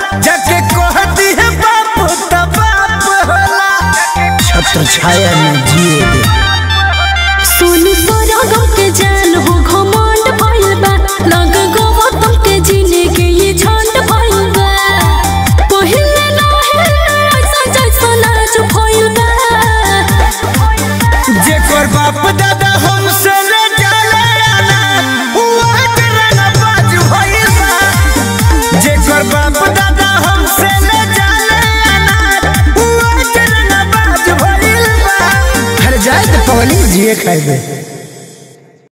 जाके कहती है बाप त बाप होला छत्र छाया में जिए दे सोनू सोरागो के जान हो घमंड भइल बा लग गौतम के जिंदगी ये झंड भइल बा पहिले रहे ऐसा जैसा नाच भइल बा जेकर बाप दादा हमसे ले जाले आना हुआ करना बाज भइल बा जेकर बाप दादा हमसे ले जाले आना हुआ करना बाज भइल बा हर जाए तो पवनी जिए खाए